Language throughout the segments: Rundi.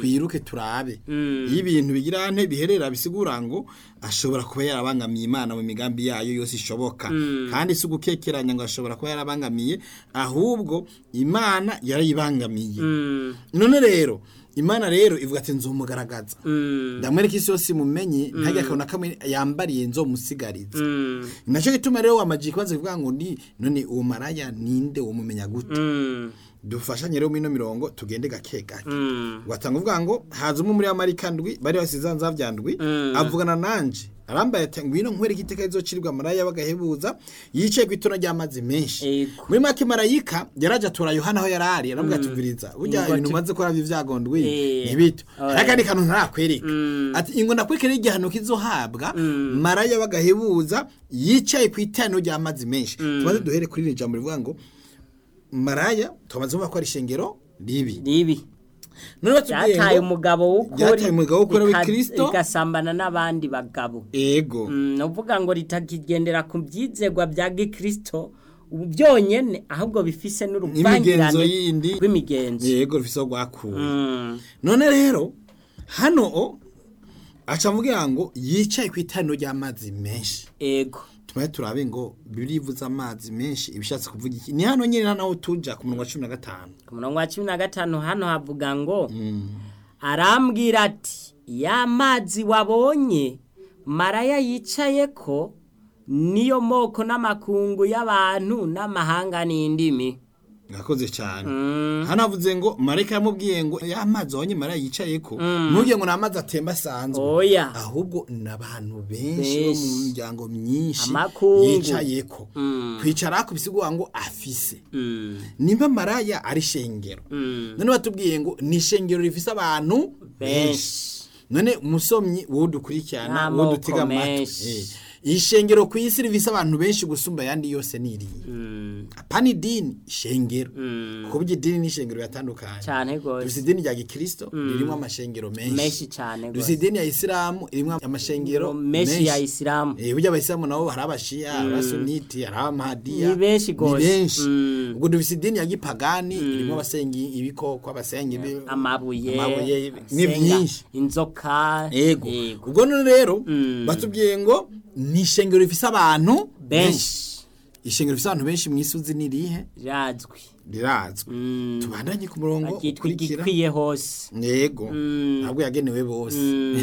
twiruke turabe iyo ibintu bigira nte biherera bisigura ngo ashobora kuba yarabangamiye imana mu migambi yayo yose ishoboka kandi si ugukekeranya ngo ashobora kuba yarabangamiye ahubwo imana yarayibangamiye none rero imana rero ivuga ati nzumugaragaza ndamwereka isi yose imumenye ntajya akabona kamwe yambariye nzomusigariza nacyo gituma rero wamajiye kubanza kuvuga ngo ni none uwo maraya ninde umumenya gute dufashanye rero mino mirongo tugende gake gake watanga uvuga ngo haza umwe muri amarika ndwi bari basize nzavya ndwi avugana nanje arambaye ati ngwino nkwereke iteka rizocirwa maraya bagahebuza yicaye ku itona ry'amazi menshi Ego. muri make marayika yaraje atora yohana aho yarari aramubwira ati viriza burya Ngo ibintu tu- umaze gukora by'ivyagondwi Eh. ntibito Oya. hari akandi kantu ntarakwereka ati ingo nakwekera igihano kizohabwa maraya bagahebuza yicaye ku itano ry'amazi menshi tumaze duhere kuri iri jambo rivuga ngo maraya tumaze kuvuga ko ari ishengero ribi ribi none batubwiye byataye ngo umugabo w'ukuri Byataye umugabo w'ukuri bika- w'Ikristo. bigasambana n'abandi bagabo ego Mm, ni ukuvuga ngo ritakigendera ku byizegwa bya gikristo ubu byonyene ahubwo bifise n'imigenzo n'uruvangirane yindi rw'imigenzo yego rufise aho rwakuwe Mm, none rero hano o aca avuga ngo yicaye ku itano ry'amazi menshi ego tumaye turabe ngo birivuza amazi menshi ibishatse kuvuga iki ni hano nyine naho tuja ku murongo wa cumi na gatanu ku murongo wa cumi na gatanu hano havuga ngo arambwira ati ya mazi wabonye maraya yicaye ko niyo moko n'amakungu y'abantu n'amahanga n'indimi mwakoze cyane hano havuze ngo marayika yamubwiye ngo ya mazi wabonye marayika yicaye ko ntugire ngo ni amazi atemba asanzwe oya ahubwo ni abantu benshi bo mu Benshi. miryango myinshi Amakungu. yicaye ko kwicara ku bisigura ngo afise Mm, nimba maraya ari shengero mm. none batubwiye ngo ni ishengero rifise abantu benshi benshi none umusomyi wowe dukurikirana wowe N'amoko dutega amatwi menshi. eh, ishengero ku isi rifise abantu benshi gusumba ayandi yose ni iriya Mm, apana idini ishengero mm. kuko burya idini n'ishengero biratandukanye cyane dufise rwose idini rya gikristo ririmo amashengero menshi menshi cyane dufise rwose idini ya isilamu irimo amashengero menshi ya isilamu Eh, burya abayisilamu nabo hari abashiya hari abasuniti hari abamahadiya Ni benshi gose. ni benshi Mm. ubwo dufise idini ya gipagani irimo abasenga ibikoko abasenga ibi- amabuye amabuye ni asenga byinshi inzoka ego yego. ubwo none rero Mm. batubwiye ngo ni ishengero rifise abantu benshi ishengero rifise abantu benshi mu isi uzi ni irihe razwi rirazwi Mm. tubandanye ku murongo bagitwa ukurikira igikwiye hose yego Mm. ntabwo yagenewe bose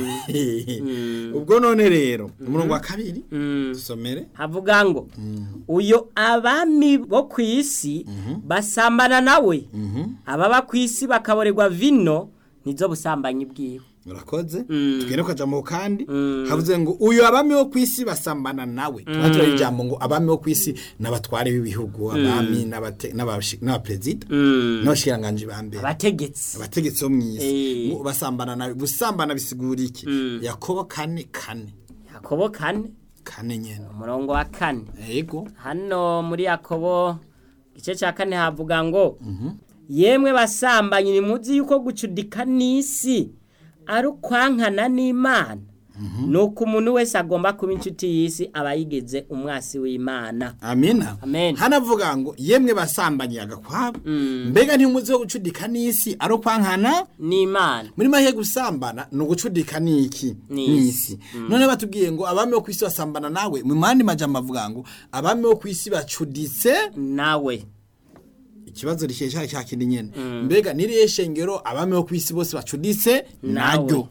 Mm. ubwo none rero umurongo wa kabiri Mm. dusomere havuga ngo uyo abami bo ku isi basambana nawe ababa ku isi bakaborerwa vino nizo busambanyi bwiwe urakoze Mm. tugende kwa jambo kandi Mm. havuze ngo uyu abami bo ku isi basambana nawe tuba turari ijambo ngo abami bo ku isi n'abatware b'ibihugu abami n'abate- n'abashi- n'abaperezida Mm. n'abashikiranganji ba mbere abategetsi abategetsi bo mu isi Eh. ngo basambana nawe gusambana bisigura iki yakobo kane kane yakobo kane kane nyene umurongo wa kane yego hano muri yakobo igice cya kane havuga ngo yemwe basambanyi nimuzi yuko gucudika n'isi ari ukwankana n'imana ni uko umuntu wese agomba kuba inshuti y'isi aba yigeze umwasi w'imana amina Amen. hanavuga ngo yemwe basambanyi agakwabo mbega ntimuzi wo gucudika n'isi ari ukwankana n'imana muri make gusambana ni ugucudika n'iki N'isi. n'isi none batubwiye ngo abami bo ku isi basambana nawe mu mandi majambo avuga ngo abami bo ku isi bacuditse nawe ikibazo rikesha cya kindi nyene mbega niriye shengero abami bo ku isi bose bacuditse naryo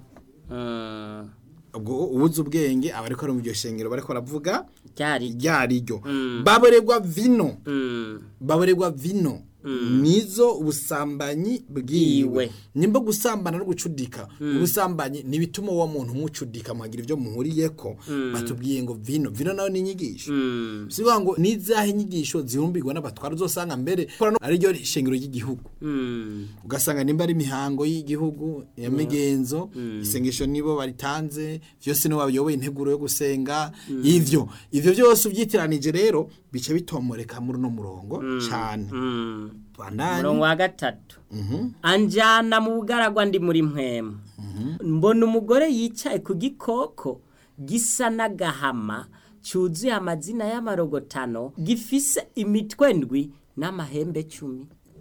Mm, ubwo ubuze ubwenge aba ariko ari mu iryo shengero bariko baravuga ryari ryariryo baborerwa vino Mm, baborerwa vino nizo ubusambanyi bwiwe Bwiwe. nimba gusambana no gucudika ubusambanyi ntibituma uwo muntu mucudika muhagira ibyo muhuriyeko batubwiye ngo vino vino nayo ni inyigisho mm, sivuga ngo nizahe inyigisho zihumbirwa n'abatwara uzosanga mbere kora no- ariryo shengero ry'igihugu mm, ugasanga nimba ari imihango y'igihugu ya migenzo isengesho nibo baritanze byose nibo bayoboye integuro yo gusenga ivyo ivyo byose ubyitiranije rero bica bitomoreka muri uno murongo cyane mm. bandanye umurongo wa gatatu anjyana mu bugaragwa ndi muri mpwemu mbona umugore yicaye ku gikoko gisa n'agahama cyuzuye amazina y'amarogotano gifise imitwe ndwi n'amahembe cumi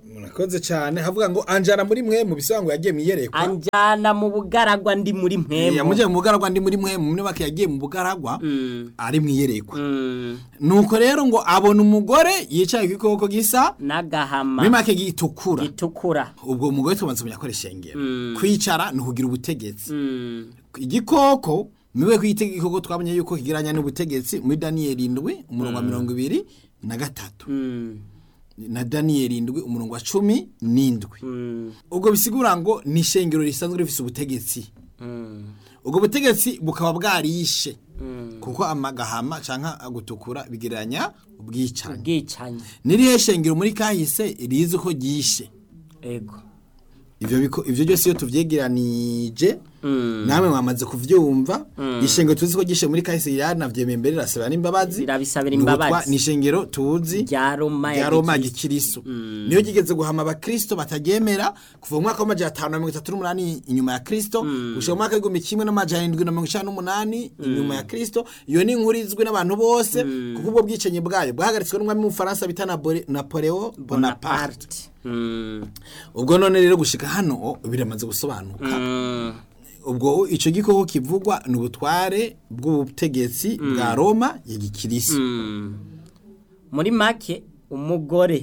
murakoze cyane havuga ngo anjana muri mwe mu bisobanuro yagiye mu iyerekwa anjana mu bugaragwa ndi muri mpemu yamujyanye mu bugaragwa ndi muri mwe mu myubake yagiye mu bugaragwa Mm, ari mu iyerekwa mm, nuko rero ngo abona umugore yicaye ku gikoko gisa n'agahama muri make gitukura gitukura ubwo umugore tubanza kumenya ko ari ishengero Mm. kwicara ni ukugira ubutegetsi Mm, igikoko miwe kwita igikoko twabonye yuko kigiranya n'ubutegetsi muri daniyeli indwi umurongo wa mirongo ibiri na gatatu mm, na daniyeli indwi umurongo wa cumi n'indwi mm, ubwo bisigura ngo ni ishengero risanzwe rifite ubutegetsi mm, ubwo butegetsi bukaba bwarishe mm. kuko amagahama cyangwa agutukura bigereranya ubwicanyi ubwicanyi n'irihe shengero muri kahise rizi ko ryishe ego ivyo biko ivyo byose iyo tuvyegeranije Mm. namwe mwamaze kuvyumva ishengero tuzi ko gishe muri kahise yaranavyemeye mbere rasaba n'imbabazi Rirabisabira Ni ubutwa- imbabazi. ni ishengero tuzi rya roma rya ya Roma gikristo. gikiriso niyo gigeze guhama abakristo bataryemera kuva mu mwaka w'amajana atanu na mirongo itatu n'umunani inyuma ya kristo gushika mu mwaka w'igihumbi kimwe n'amajana indwi na mirongo icenda n'umunani inyuma ya kristo iyo ni inkuru izwi n'abantu bose kuko ubwo bwicanyi bwayo bwahagaritswe n'umwami w'umufaransa bita Napole- napoleo bonaparte bonaparte Mm, ubwo none rero gushika hano biramaze gusobanuka mm, ubwo icyo gikoko kivugwa ni ubutware bw'ubutegetsi bwa roma ya gikirisi mm. muri make umugore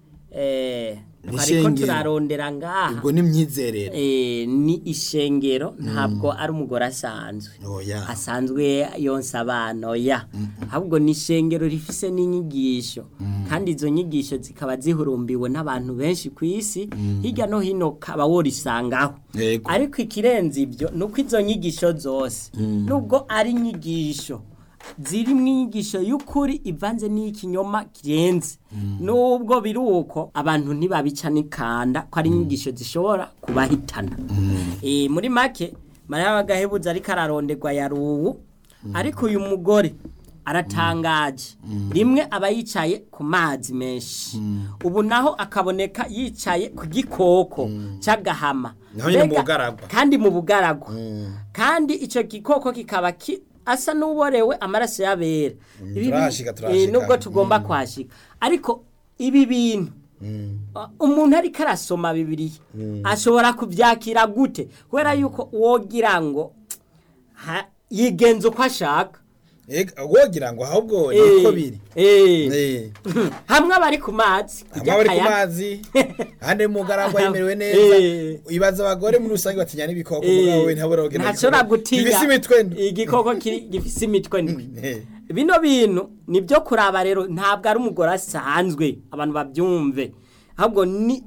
eh, Ni twariko ishengero. turarondera ngaha ubwo ni imyizerere eh, ni ishengero ntabwo ari umugore asanzwe oya asanzwe yonsa abana oya ahubwo ni ishengero rifise n'inyigisho kandi izo nyigisho zikaba zihurumbiwe n'abantu benshi ku isi hirya no hino kaba worisangaho Yego. ariko ikirenze ibyo ni uko izo nyigisho zose nubwo ari inyigisho ziri mu inyigisho y'ukuri ivanze n'ikinyoma kirenze nubwo biri uko abantu ntibabica n'ikanda ko ari inyigisho zishobora kubahitana Eh, muri make mariya w'agahebuzo ariko araronderwa yaruwu ariko uyu mugore aratangaje rimwe aba yicaye ku mazi menshi ubu naho akaboneka yicaye ku gikoko cy'agahama Naho nyine mu Mbega- bugaragwa. kandi mu bugaragwa kandi icyo gikoko kikaba ki asa n'uborewe amaraso y'abera Ibi- turahashika, eh, turahashika. nubwo tugomba kwashika ariko ibi bintu Uh, umuntu ariko arasoma bibiliya ashobora kubyakira gute kubera yuko wogira ngo ha- yigenza uko ashaka wogira ngo ahubwo Eh, niko biri eh. Eh, hamwe abari ku mazi hamwe abari ku akayaga. mazi ahandi mu mugaragwa yemerewe Eh. neza ibaza abagore muri rusange batinya n'ibikoko Eh, mugabo we ntabura kugenda ntashobora igikoko. gutinya gifise imitwe ndwi. igikoko kiri- gifise imitwe ndwi Eh, bino bintu nibyo kuraba rero ntabwo ari umugore asanzwe abantu babyumve ahubwo ni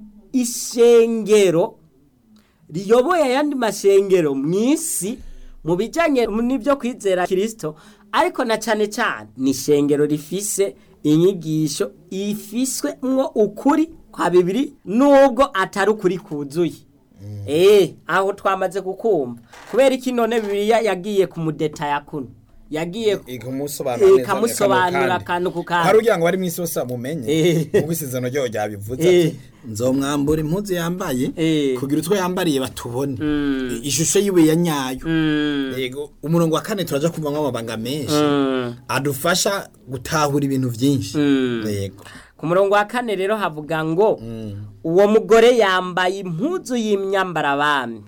ishengero riyoboye ayandi mashengero mu isi mu bijyanye n'ibyo kwizera kirisito ariko na cyane cyane ni ishengero rifise inyigisho ifiswe mwo ukuri kwa bibiri nubwo atari ukuri kuzuye eee aho twamaze kukumva kubera iki none bibiliya yagiye ku mudetaya kuno yagiye ikamusobanura Eh, neza ikamusobanurira akantu akantu ku kandi. hari ugira ngo bari mu isi bose bamumenye Eh. nk'uko isezerano ryaho ryabivuze Eh. ati nzomwambura impuzu yambaye Eh. kugira utwo yambariye batubone ishusho yiwe ya nyayo Mm, yego umurongo wa kane turaja kumva amabanga menshi mm, adufasha gutahura ibintu byinshi Mm. yego ku murongo wa kane rero havuga ngo uwo mugore yambaye impuzu y'imyambarabami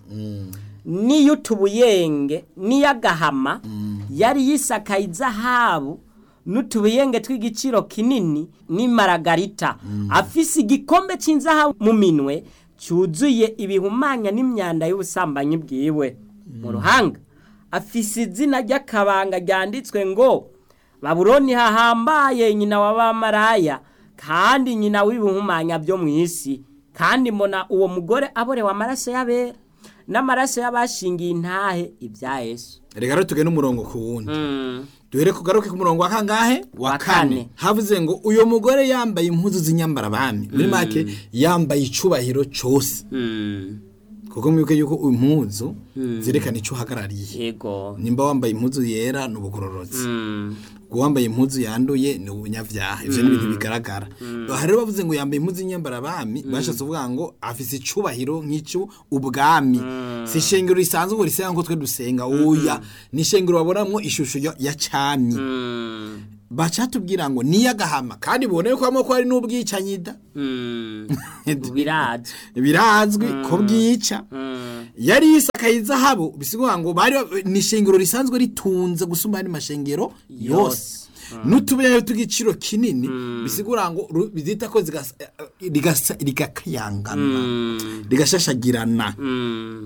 n'iy'utubuyenge n'iy'agahama yari yisakaye izahabu n'utubuyenge tw'igiciro kinini n'imaragarita afise igikombe cy'inzahabu mu minwe cyuzuye ibihumanya n'imyanda y'ubusambanyi bwiwe mu ruhanga afise izina ry'akabanga ryanditswe ngo babuloni hahambaye nyina w'abamaraya kandi nyina w'ibihumanya byo mu isi kandi mbona uwo mugore aborewe amaraso y'abera n'amaraso y'abashingiye intahe ibya yesu reka rero tugende umurongo ku wundi Mm, duhere kugaruke ku murongo wa kangahe wa Wa kane kane. havuze ngo uyo mugore yambaye impuzu z'inyambarabami muri make yambaye icubahiro cyose mm, kuko mwibuke yuko impuzu zerekana icyo uhagarariye yego nimba wambaye impuzu yera ni ubugororotsi Mm, uwambaye impuzu yanduye ni ubunyabyaha ivyo ni ibintu bigaragara aha rero bavuze ngo yambaye impuzu y'inyambarabami bashatse kuvuga ngo afise icubahiro nk'icyo ubwami si ishengero risanzwe ngo risenga ngo twe dusenga oya ni ishengero baboramwo ishusho ya- ya cami mm, baca tubwira ngo niyagahama kandi bibone ko hamwe ko hari n'ubwicanyi da Mm. birazwi birazwi ko bwica Mm. yari yisakaye izahabu bisigura ngo bari ni ishengero risanzwe ritunze gusumba andi mashengero yose n'utubuye tw'igiciro kinini bisigura ngo ru- bizita ko zigasa- rigasa- rigakayangana Mm. rigashashagirana Mm.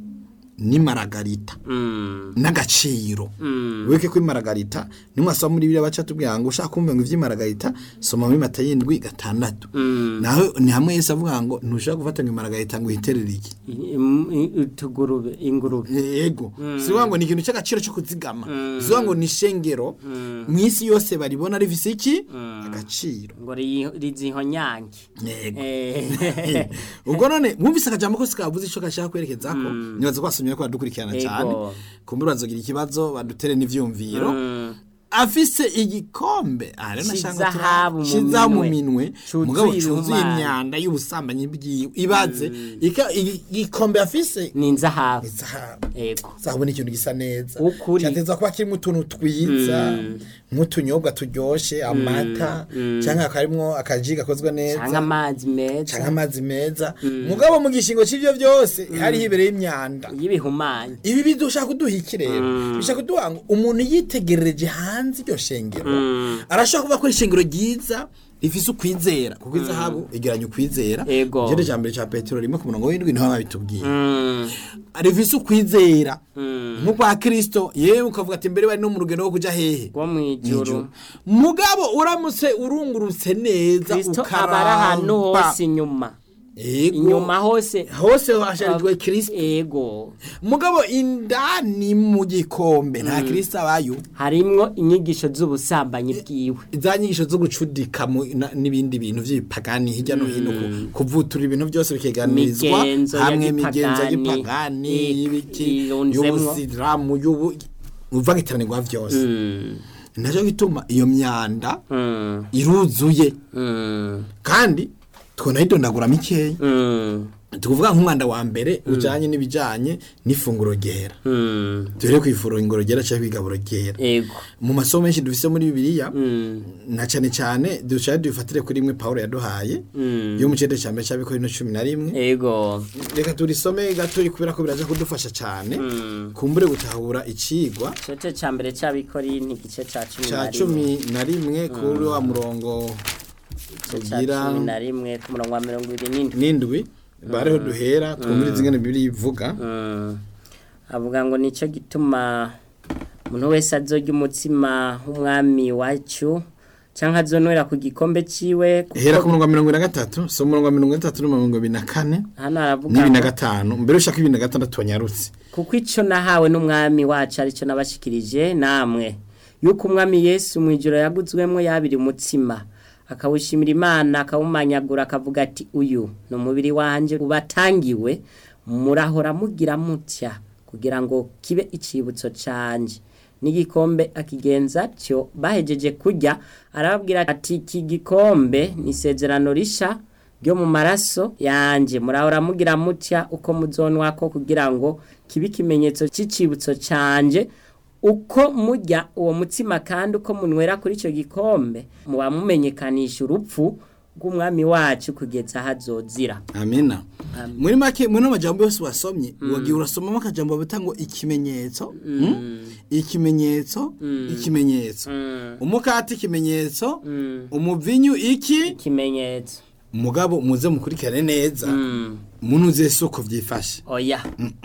n'imaragarita Mm. n'agaciro Mm. weke ko imaragarita nimwasoma muri biriya baca tubwira ngo ushaka kumva ngo ivy'imaragarita soma muri mata y'indwi gatandatu Mm. nawe ni hamwe yese avuga ngo ntushaka gufata ngo imaragarita ngo uhiterere iki I- im- i- utugurube ingurube yego sivuga ngo ni ikintu cy'agaciro cyo kuzigama sivuga ngo ni ishengero mu isi yose baribona rifise iki agaciro ngo ri- rizihonyange yego Eh. ubwo none mwumvise akajambo kose kavuze ico gashaka kwerekeza ko nibaza ko basomye ko badukurikirana Yego. cyane kumbura bazogira ikibazo badutere n'ivyumviro Mm. afise igikombe ah rero nashaka C'izahabu mu kiza mu minwe. minwe Cuzuye mugabo cuzuye ihumane. imyanda y'ubusambanyi bwiwe ibaze ika- igi- igikombe afise ni inzahabu izahabu yego zahabu ni ikintu gisa neza Ukuri. cyateza kuba kirimo utuntu twiza nk'utunyobwa turyoshe amata cyangwa hakarimwo akaji gakozwe neza cyangwa amazi meza cyangwa amazi meza mugabo mu gishingo cy'ibyo byose hariho ibereye imyanda y'ibihumanya ibi bidushaka kuduha iki rero bishaka kuduha ngo umuntu yitegerereje hanze iryo shengero arashobora kuvuga ko ari ishengero ryiza rifise ukwizera kuko izahabu igeranya ukwizera Ego. igihande cya mbere cya petero rimwe ku murongo w'indwi niho babitubwiye Mm. rifise ukwizera Mm. nk'ukwa kirisito yewe ukavuga ati mbere bari no mu rugendo rwo kujya hehe rwo mu ijuru mugabo uramutse urungurutse neza kristo aba ari ahantu hose inyuma Ego. inyuma hose hose hasharijwe kirisito ego mugabo indani mu gikombe nta kirisito abayo harimwo inyigisho z'ubusambanyi bwiwe za nyigisho zo gucudika mu- na- n'ibindi bintu by'ibipagani hirya no hino ku- kuvutura ibintu byose bikeganirizwa Migenzo ya hamwe imigenzo gipagani, y'ipagani ik- y'ibiki irunzemwo. y'ubusiramu y'ubu uvangitiranirirwa byose Mm. nacyo gituma iyo myanda Mm. iruzuye Mm. kandi twonayidondagura mikeya Mm. tukuvuga nk'umwanda wa mbere ujanye n'ibijanye n'ifunguro ryera Mm. duhere ku ifunguro ryera cyangwa kwigaburo ryera ego mu masomo menshi dufise muri bibiliya Mm. na cyane cyane dushaka dufatire kuri imwe pawulo yaduhaye Mm. yo mu cyenda cya mbere cy'abikorino cumi na rimwe ego reka turisome gatoya kubera ko biraza kudufasha cyane Mm. kumbure gutahura icigwa igice cya mbere cy'abikorinti igice cya cumi cya na rimwe cumi na rimwe kuri wa murongo igice cya tugira cumi na rimwe ku murongo wa mirongo ibiri n'indwi n'indwi bariho duhera twumviriza ingene bibiri ivuga Mm. avuga ngo nicyo gituma umuntu wese azorya umutsima w'umwami wacu cyangwa azonwera ku gikombe ciwe kuko hera ku murongo wa mirongo ine na gatatu so umurongo wa mirongo itatu n'umurongo ibiri na kane hano haravuga n'ibiri na ngo gatanu mbere ushaka ibiri na gatandatu wanyarutse kuko icyo nahawe n'umwami wacu aricyo nabashikirije namwe yuko umwami yesu mu ijoro yaguzwemo yabiri umutsima akawushimira imana akawumanyagura akavuga ati uyu ni umubiri wanjye ubatangiwe murahora mugira mutya kugira ngo kibe icibutso canje n'igikombe akigenza atyo bahejeje kurya arababwira ati iki gikombe ni isezerano risha ryo mu maraso yanjye murahora mugira mutya uko muzonwa ko kugira ngo kibe ikimenyetso cy'icibutso canje uko murya uwo mutsima kandi uko munywera kuri icyo gikombe muba mumenyekanisha urupfu rw'umwami wacu kugeza aho azozira amena muri make muri no majambo yose wasomye wagiye urasomamo akajambo bita ngo ikimenyetso mm? ikimenyetso ikimenyetso umukati ikimenyetso umuvinyu iki ikimenyetso mugabo muze mukurikirane neza Mm. munuze soko vyifashe oya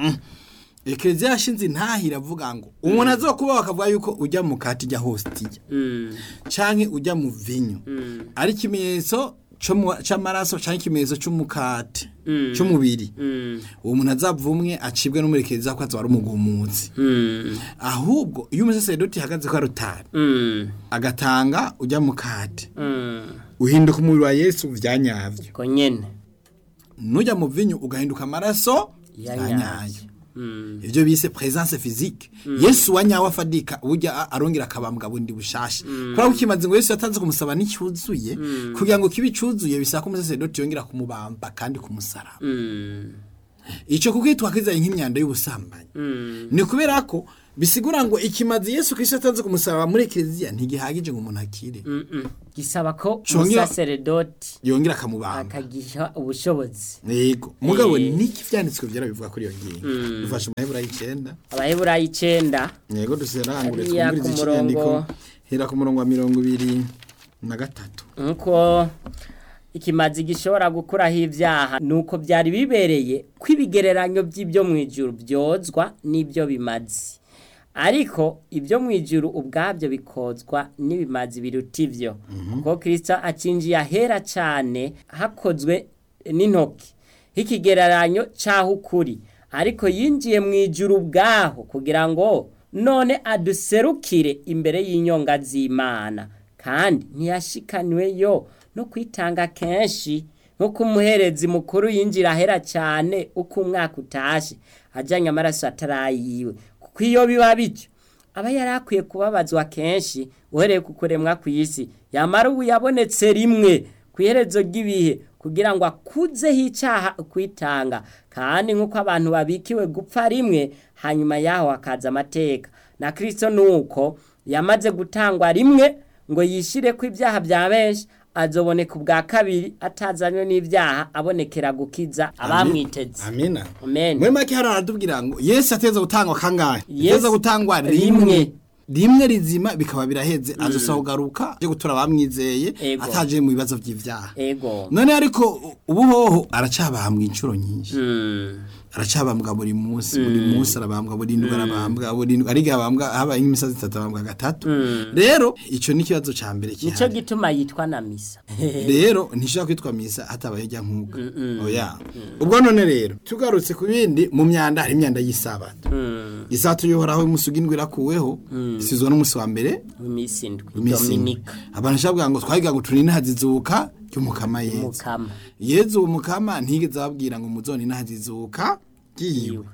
ekereziya yashinze intahira avuga ngo umuntu azokuba bakavuga yuko ujya mu kati ijya hostiya Mm. canke ujya mu vinyu ari ikimenyetso co mu- c'amaraso canke ikimenyetso c'umukati c'umubiri Mm. uwo muntu azavumwe acibwe n'umurekereza ko azaba ari umugumuzi Mm. ahubwo iyo umusaseredoti ihagaze ko arutari Mm. agatanga ujya mu kati Mm. uhinduka umubiri wa yesu vyanyavyo ko nyene nujya mu vinyu ugahinduka amaraso Ya yanyayo nyayo. Mm. ivyo bise presence physique yesu wanyawe afadika burya a- arongera akabambwa bundi bushasha kubera ko ikimaze ngo yesu yatanze kumusaba n'icyuzuye kugira ngo kibe icuzuye bisaba ko umusaseredoti yongera kumubamba kandi kumusaraba Mm. icyo kuko twakizanye nk'imyanda y'ubusambanyi ni kubera ko bisigura ngo ikimazi yesu kirisito atanze ku musaraba muri kiliziya ntigihagije ngo umuntu akire Mm-mm. gisaba ko Congera- umusaseredoti yongera akamubamba akagiha ubushobozi yego mugabo Eh. niki ivyanditswe vyera bivuga kuri iyo ngingo dufashe amahebura y'icenda abaheburayo icenda yego duserangure Hariya twumvirize ku ikinyandiko murongo- hera ku murongo wa mirongo ibiri na gatatu nkuko ikimazi gishobora gukuraho ibyaha nuko byari bibereye ko ibigereranyo by'ibyo mu ijuru byozwa n'ibyo bimazi ariko ibyo mu ijuru ubwabyo bikozwa n'ibimazi biruta ibyo kuko kirisita akinjiye ahera cyane hakozwe n'intoki h'ikigereranyo cy'aho ukuri ariko yinjiye mu ijuru ubwaho kugira ngo none aduserukire imbere y'inyonga z'imana kandi ntiyashikaniwe yo no kwitanga kenshi nk'uko umuherezi mukuru yinjira ahera cyane uko umwaka utashe ajyanye amaraso atarayiwe kuko iyo biba bityo aba yari akwiye kubabazwa kenshi uhereye ku kuremwa ku isi yamara ubu yabonetse rimwe ku iherezo ry'ibihe kugira ngo akuzeho icyaha kwitanga kandi nk'uko abantu babikiwe gupfa rimwe hanyuma yaho hakaza amateka na kirisito ni uko yamaze gutangwa rimwe ngo yishyire ko ibyaha bya benshi azoboneka ubwa kabiri atazanywe n'ibyaha abonekera gukiza abamwiteze amina amen muri make hano haratubwira ngo yesu ateza gutangwa kangahe Yesu ateza gutangwa rimwe. rimwe rimwe rizima bikaba biraheze azosa kugaruka yo gutura abamwizeye Ego. ataje mu bibazo by'ivyaha ego none ariko ubu hoho aracabambwa inshuro nyinshi Mm. aracabambwa buri munsi buri munsi arabambwa buri ndwi arabambwa buri ndwi ariko abambwa habaye nk'imisazi itatu abambwa gatatu rero ico ni ikibazo ca mbere nico kihari gituma yitwa na misa rero ntishobora kwitwa misa hatabaye ijya nkuga oya ubwo none rero tugarutse ku bindi mu myanda hari imyanda y'isabato Mm. isabato yohoraho y'umusugi indwi irakuweho isizwe n'umunsi wa mbere imisi indwi iminsi indwi. dominika abantu shavuga ngo twahiga ngo turinde hazizuka ry'umukama yezu mukama yezu uwo mukama ntigeze ababwira ngo muzone nahazizuka yiwe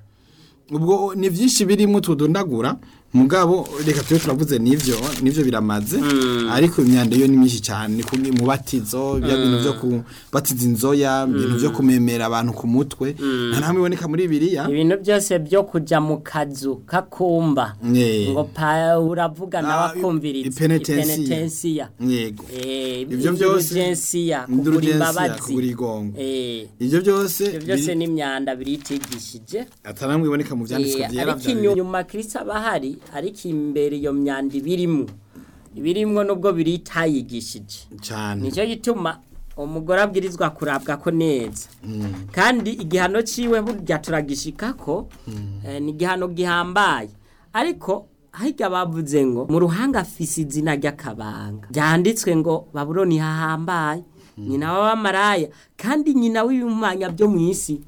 ubwo ni byinshi birimo tudondagura mugabo reka tube turavuze n'ivyo n'ivyo biramaze ariko imyanda yo ni myinshi cyane ni kumwe mu batizo bya bintu byo kubatiza inzoya ibintu byo kumemera abantu ku mutwe nta namwe iboneka muri biriya ibintu byose byo kuja mu kazu kakumba Eh. ngo pa uravuga nawe Ah, akumviriza ipenetensiya. ipenetensiya yego Eh, Ivyo byose- indulgensiya kugura indulgensiya, imbabazi kugura igongo. Eh, ivyo byose ivyo byose biri- ni imyanda biritigishije atanamwe iboneka mu vyanditswe Eh, vyera ariko vya inyuma kristo aba ahari ariko imbere iyo myanda ibirimwo ibirimwo nubwo biritayigishije cyane nicyo gituma umugore abwirizwa kurabwa ko neza kandi igihano ciwe burya turagishika ko eh, ni igihano gihambaye ariko harya bavuze ngo mu ruhanga afise izina ry'akabanga byanditswe ngo babuloni hahambaye nyina w'abamaraya kandi nyina w'ibimanya byo mu isi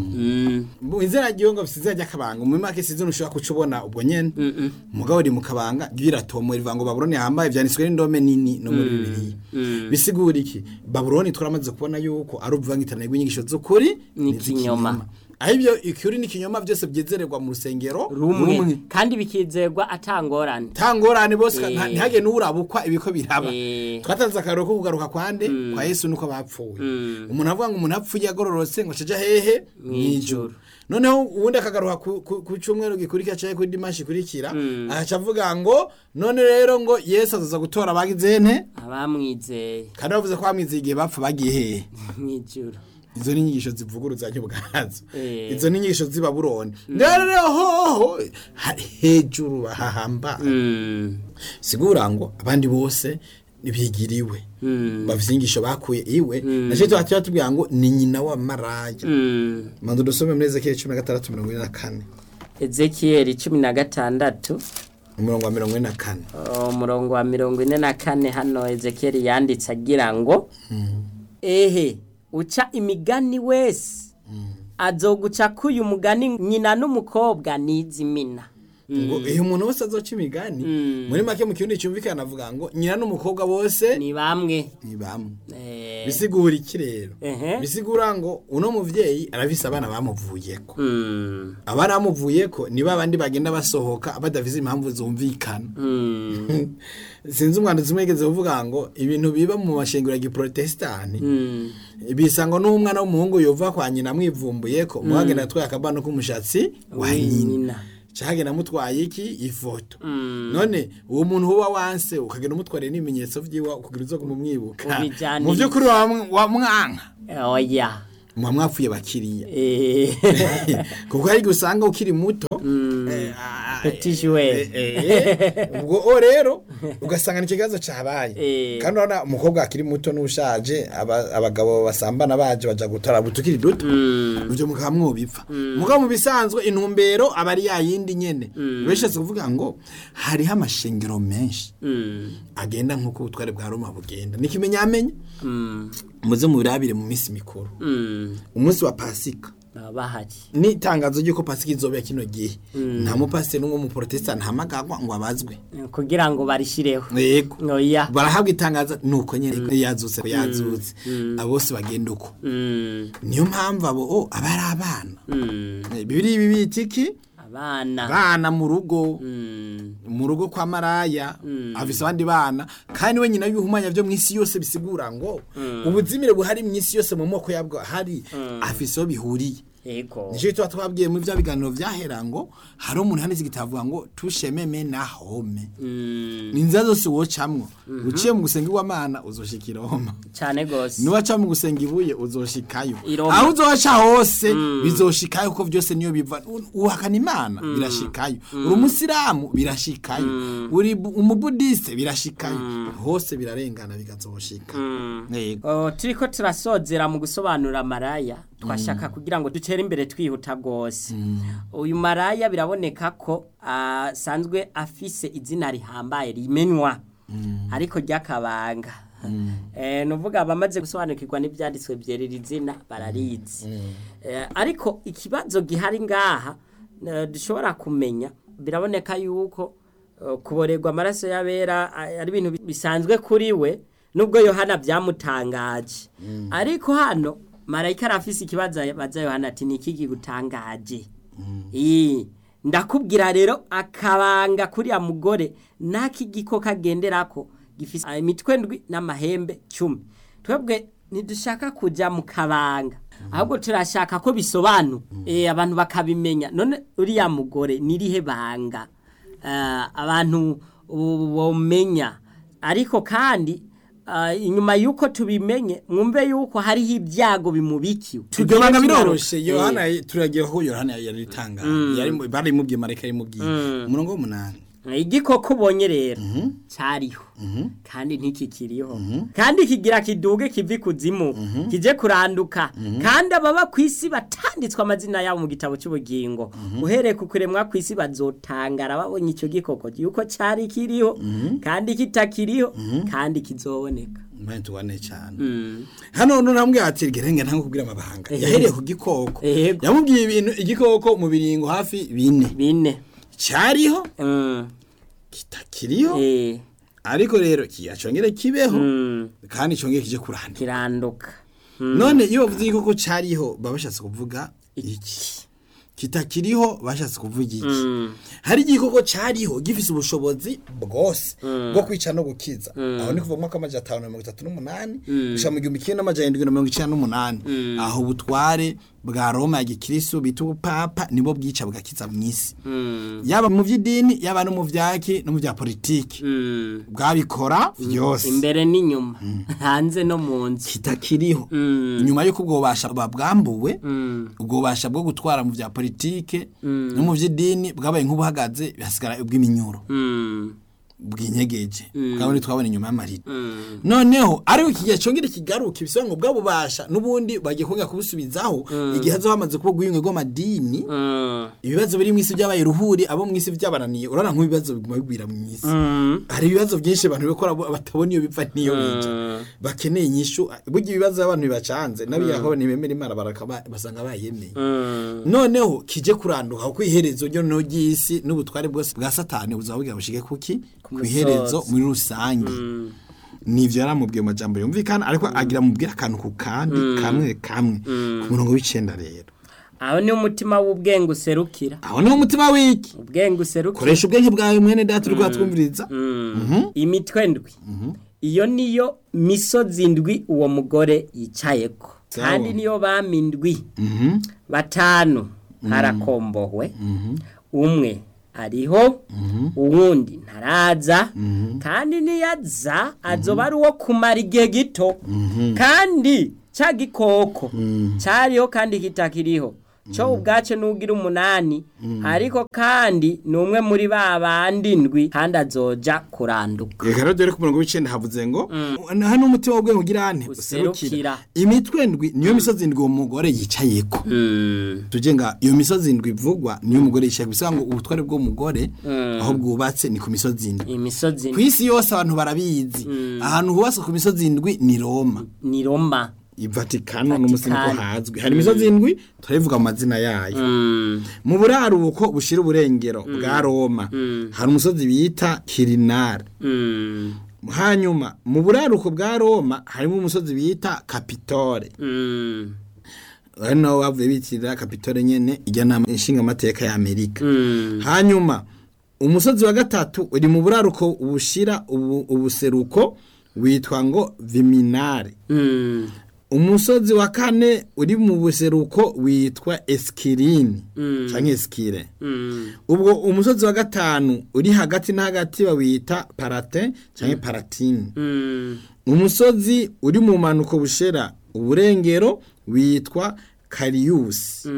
Mm. mu izina ryongo bisize ry'akabanga mu make sizina ushobora kucubona ubwo nyene mugabo uri mu kabanga ryiratomo rivuga ngo babuloni yahambaye vyanditswe n'indome nini no muri bibiliya bisigura iki babuloni twaramaze kubona yuko ari ubuvangitirane rw'inyigisho z'ukuri N'ikinyoma. aho ibyo ikuri n'ikinyoma byose byezererwa mu rusengero rumwe kandi bikizerwa atangorane tangorane bose Eh. nta- ntihage n'urabukwa ibiko biraba Eh. twatanze akarero ko kugaruka kwande kwa yesu nuko bapfuye umuntu avuga ngo umuntu apfuye agororotse ngo caja hehe mw'ijuru noneho uwundi akagaruka ku- ku ku cyumweru gikurikira canke kuri dimanshi ikurikira agaca avuga ngo none rero ngo yesu azaza gutora abagize nte abamwizeye kandi bavuze ko bamwizeye igihe bapfa bagiye hehe mw'ijuru izo ni inyigisho zivuguruzanya ubwazo Eh. izo ni inyigisho z'i babuloni rero rero hoho hari hejuru hahamba Mm. sigura ngo abandi bose bigiriwe Mm. bafite inyigisho bakuye iwe nacyo tuba tuba tubwira ngo ni nyina wa maraya Mm. manzu dusome muri ezekiyeli cumi na gatandatu mirongo ine na kane ezekiyeli cumi na gatandatu umurongo wa mirongo ine na kane umurongo wa mirongo ine na kane hano ezekiyeli yanditse agira ngo ehe uca imigani wese azoguca k'uyu mugani nyina n'umukobwa n'izimina ngo iyo umuntu wese azoca imigani muri make mu kirundi cyumvikana avuga ngo nyina n'umukobwa bose ni bamwe ni bamwe Eh, bisigura iki rero Ehe. bisigura ngo uno muvyeyi arafise abana bamuvuyeko mm, abana bamuvuyeko ni babandi bagenda basohoka badafise impamvu zumvikana mm, sinzi umwanditsi umwe yigeze kuvuga ngo ibintu biba mu mashengero ya giprotestani mm, bisa ngo n'umwana w'umuhungu yova kwa nyina amwivumbuyeko muhagenda atwaye akabano k'umushatsi wa nyina nyina. cagenda amutwaye iki ifoto Mm. none uwo muntu uba wanse ukagenda umutwarire n'ibimenyetso vyiwe kugira uzo kumumwibuka Ubijaniye. mu vy'ukuri wa- wa mwanka oya muba mwapfuye bakiriya Eh, kuko hari igihe usanga ukiri muto eh, ah, Petit joueur. eh, eh, ubwo o rero ugasanga ni ikibazo cabaye Eh. kandi urabona umukobwa akiri muto n'ushaje aba- abagabo basambana baje baja gutora butukiri duto mm, ivyo mukaba mwobipfa mugabo mu bisanzwe intumbero aba ari yayindi nyene bishatse kuvuga ngo hariho amashengero menshi mm, agenda nk'uko ubutware bwa roma bugenda nikimenyamenya mm, muze mubirabire mu minsi mikuru mm, umunsi wa pasika baba bahari ni itangazo ry'uko pasika izobera kino gihe nta mupasiteri n'umwe w'umuporotesitanti ahamagagwa ngo abazwe kugira ngo barishireho yego oya barahabwa itangazo nuko nyene yazutse yazutse abo bose bagenda uko Mm, niyo mpamvu abo o aba ari abana mm, Eh, bibiri ibi bita iki abana abana mu rugo Mm, mu rugo kwa maraya afise abandi bana kandi we nyina y'ibihumanya byo mu isi yose bisigura ngo ubuzimire buhari mu isi yose mu moko yabwo hari afise aho bihuriye yego nicyo tuba twabwiye muri bya biganiro byahera ngo hari umuntu handitse igitavuga ngo tushememe na home Mm, ni inzira zose wocamwo uciye mu gusenga iwamana uzoshikira homa cyane gose nuwaca mu gusenga ibuye uzoshikayo I Roma. aho uzoca hose bizoshikayo kuko byose niyo biva uhakana imana birashikayo uri umusilamu birashikayo uri bu- umubudiste birashikayo hose birarengana bigazoshika yego Oh, turiko turasozera mu gusobanura maraya twashaka kugira ngo dutere imbere twihuta rwose uyu maraya biraboneka ko asanzwe afise izina rihambaye rimenywa ariko ry'akabanga Eh, nuvuga abamaze gusobanukirwa n'ibyanditswe byerera izina bararizi Eh, ariko ikibazo gihari ngaha eh, dushobora kumenya biraboneka yuko eh, kuborerwa amaraso y'abera eh, ari ibintu bi- bisanzwe kuri we nubwo yohana byamutangaje ariko hano marayika arafise ikibazo baza yohana ati ni iki kigutangaje Ii, ndakubwira rero akabanga kuriya mugore n'ak'igikoko agenderako gifise ah, imitwe ndwi n'amahembe cumi twebwe ntidushaka kujya mu kabanga ahubwo turashaka ko bisobanura Eh, abantu bakabimenya none uriya mugore nirihe banga Ah, abantu ubu bomenya ariko kandi ah, inyuma y'uko tubimenye mwumve y'uko hariho ibyago bimubikiwe ibyo banga Tugire biroroshe tugaruka. yohana turagiye ko yohana yari ritangaje barimubwiye marayika yarimubwiye umurongo w'umunani igikoko ubonye rero cyariho kandi ntikikiriho kandi kigira kiduge kiva ikuzimu kije kuranduka kandi ababa ku isi batanditswe amazina yabo mu gitabo cy'ubugingo uhereye ku kuremwa ku isi bazotangara babonye icyo gikoko yuko cyari kiriho kandi kitakiriho kandi kizoboneka mbane tubane cyane hano none namubwiye ati gerenge ntango kubwira amabanga yahereye ku gikoko Yego. yamubwiye ibintu igikoko mu biringo hafi bine bine cyariho Mm. kitakiriho Eh. ariko rero kiyacongere kibeho Mm. kandi congere kije kurandika kiranduka none iyo bavuze igikoko cyariho baba bashatse kuvuga iki kitakiriho bashatse kuvuga iki hari igikoko cyariho gifise ubushobozi bwose bwo kwica no gukiza aho ni kuva mu mwaka w'amajana atanu na mirongo itatu n'umunani gushika mu gihumbi kimwe n'amajana indwi na mirongo icenda n'umunani aho ubutware bwa roma ya gikristo bita ubupapa nibo bwica bugakiza mu isi yaba mu by'idini yaba no mu vyaki no mu bya politiki Mm. bwabikora byose imbere n'inyuma hanze no mu nzu kitakiriho Mm. nyuma y'uko ubwo bubasha babwambuwe Mm. ubwo bubasha bwo gutwara mu bya politike no mu by'idini bwabaye nk'ubuhagaze bihasigara ubw'iminyuro Mm. bwinyegeje bwabone twabona inyuma y'amarido noneho ariko iki gihe congera kigaruka ibisobanuro bwa bubasha n'ubundi bagiye kongera kubusubizaho igihe hazo hamaze kuba ubwiyunge bw'amadini ibibazo biri mu isi byabaye ruhuri abo mu isi byabananiye urabona nk'ibibazo biguma bigwira mu isi hari ibibazo byinshi abantu bikora batabona iyo bipfa n'iyo bija bakeneye inyishu burya ibibazo abantu bibacanze n'abiyaho ntibemera imana barakaba basanga bayemeye noneho kije kuranduka kuko iherezo ryo no ry'isi n'ubutware bwose bwa satani buzaba bugira bushike kuki ku iherezo muri rusange nivyo yaramubwiye mu majambo yumvikana ariko agira mubwira akantu ku kandi kamwe kamwe ku murongo w'icenda rero aho niho umutima w'ubwenge userukira aho niho umutima w'iki ubwenge userukira koresha ubwenge bwawe mwene data uriko twumviriza imitwe ndwi iyo niyo misozi ndwi uwo mugore yicayeko Sawa. kandi niyo bami ndwi batanu harakombowe umwe ariho uwundi ntaraza kandi niyaza azoba ari uwo kumara igihe gito kandi cya gikoko cyariho kandi kitakiriho cyo ubwace n'ugira umunani ariko kandi ni umwe muri ba bandi ndwi kandi azoja kuranduka reka rero dore ku murongo w'icenda havuze ngo hano umutima w'ubwenge ugira ane Userukira. userukira imitwe ndwi niyo misozi ndwi uwo mugore yicayeko tuje nga iyo misozi ndwi ivugwa niyo umugore yicaye bisanga ngo ubutware bw'umugore aho bwubatse ni ku misozi ndwi imisozi ku isi yose abantu barabizi ahantu hubatse ku misozi ndwi ni roma ni roma ivatikano n'umusi niko Vatikani. hazwi hari imisozi ndwi turabivuga mu mazina yayo mu buraruko bushira uburengero bwa roma hari umusozi bita kirinari hanyuma mu buraruko bwa roma harimo umusozi bita kapitore hano bavuye bitirira kapitole nyene ijya nama inshinga amateka ya Amerika hanyuma umusozi wa gatatu uri mu buraruko bushira ubu, ubuseruko witwa ngo Viminare umusozi wa kane uri mu buseruko witwa Eskirini canke Eskire ubwo umusozi wa gatanu uri hagati na hagati bawita Parate canke Paratine umusozi uri mu manuko bushera uburengero witwa Karius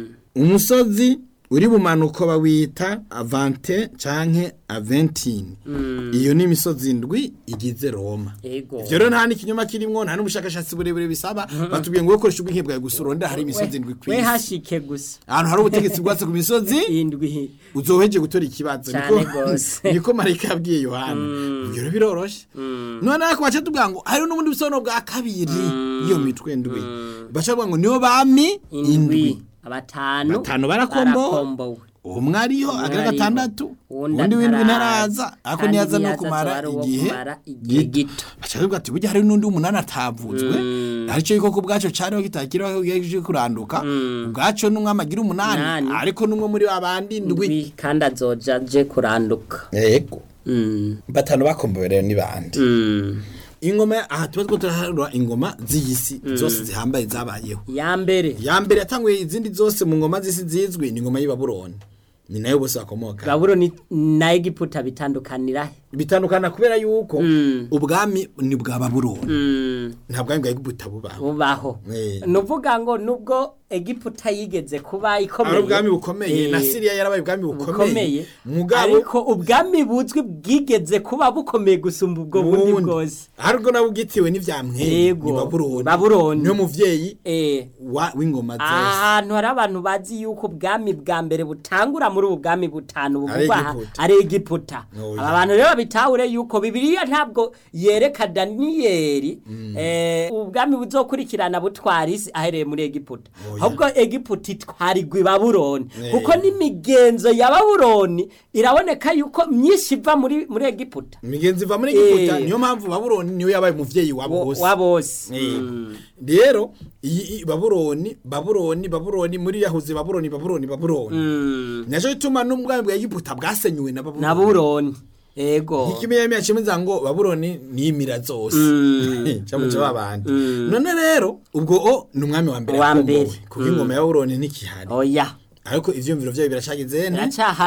umusozi uri mu manuko bawita Avante canke Aventine iyo ni imisozi ndwi igize Roma Ego. ivyo rero nta n'ikinyoma kirimwo nta n'ubushakashatsi burebure bisaba batubwiye ngo ukoresha ubwenge bwawe gusa urondera hari imisozi ndwi we kw'isi hashike gusa ahantu hari ubutegetsi bwatse ku misozi indwi uzoheje gutora ikibazo Cane niko gose. niko marayika yabwiye yohana ibyo rero biroroshe none ariko baca tubwira ngo hari n'ubundi busobanuro bwa kabiri iyo mitwe ndwi baca bavuga ngo niyo bami indwi indwi abatanu Batanu barakombowe. barakombowe umwe ariho Umwe agira ariho. gatandatu Uwundi undi w'indwi ataraza. ntaraza ariko Kandi niyaza no niyaza kumara azoba ari uwo igihe kumara igihe gito. baca bavuga ati burya hari n'undi w'umunani atavuzwe aricyo yuko ku bwaco cariho kitakiriho kigiye kuranduka ubwaco n'umwami agira umunani Umunani. ariko n'umwe muri babandi ndwi indwi kandi azoja aje kuranduka yego Mm. batanu bakombowe rero ni bande Mm. ingoma aha tuba two turaharura ingoma z'iyisi zose zihambaye zabayeho ya mbere ya mbere yatanguye izindi zose mu ngoma z'isi zizwi ni ingoma y'ibabuloni ni nayo bose bakomoka babuloni na egiputa bitandukanira he bitandukana kubera yuko Mm. ubwami ni bwa babuloni Mm. nta bwami bwa egiputa bubaho bubaho Eh. nuvuga ngo nubwo egiputa yigeze kuba ari ikomeye ubwami bukomeye na Eh, siriya yarabaye ubwami bukomeye bukomeye mugabo ariko ubwami buzwi bwigeze kuba bukomeye gusumba ubwo bundi bundi bwose aribwo nabwo bwitiwe n'ivyamwere Yego. ni babuloni Babuloni. niyo muvyeyi eh wa- w'ingoma zose ahantu hari abantu bazi yuko ubwami bwa mbere butangura muri ubu bwami butanu buvugwa aha Egiputa. ari egiputa Oya. aba bantu rero babitahure yuko bibiliya ntabwo yereka daniyeli eh, ubwami buzokurikirana butwara isi ahereye muri egiputa Oya. ahubwo egiputa itwarirwa i babuloni Eh. kuko n'imigenzo ya babuloni iraboneka yuko myinshi iva muri muri egiputa imigenzi iva muri egiputa Eh. niyo mpamvu babuloni niyo yabaye umuvyeyi wa Wo- bose wa bose Eh. Mm. rero iyi iyi babuloni babuloni babuloni muri yahuze babuloni babuloni babuloni Mm. naco gituma n'ubwami bwa egiputa bwasenyuwe na na babuloni babuloni ego ikimenyamenya cemeza ngo babuloni nimira zose Mm. camuca babandi Mm. none rero ubwo o ni umwami wa mbere Wa yakombowe mbere. kuko ingoma ya babuloni ntikihari oya ariko ivyumviro vyayo biracagizene biracahari